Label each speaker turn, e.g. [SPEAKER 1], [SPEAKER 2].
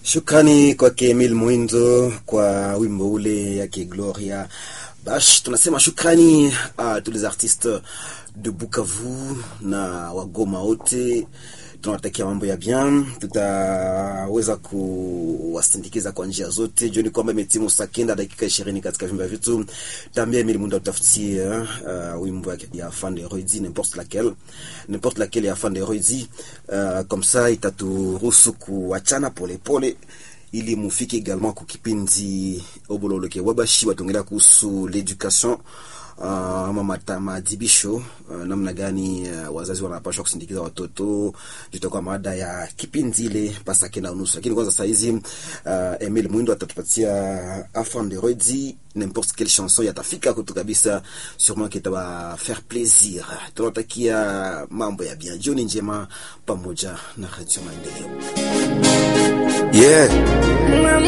[SPEAKER 1] Shukrani kwake Emil Mwindo kwa wimbo ule yake Gloria. Bash, tunasema shukrani a tous les artistes de Bukavu na wagoma wote, tunawatakia mambo ya bien. Tutaweza kuwasindikiza kwa njia zote. Jioni kwamba imetimu saa kenda dakika ishirini katika vyumba vyetu. Tambia Emil Mwindo utafutie uh, wimbo ya fan de Rodi n'importe laquelle n'importe laquelle ya fan de Rodi uh, comme ça itaturuhusu kuachana polepole ili mufike également ku kipindi obololoke wabashi watongelea kuhusu l'education uh, ama mata maadhibisho uh, namna gani uh, wazazi wanapaswa kusindikiza watoto jutakuwa mada ya kipindi ile pasa kenda unusu, lakini kwanza saa hizi uh, Emil Mwindo atatupatia enfant de redi n'importe quelle chanson yatafika kutu kabisa, sûrement kitaba faire plaisir. Tunatakia mambo ya bien, jioni njema pamoja na Radio Maendeleo.
[SPEAKER 2] Yeah.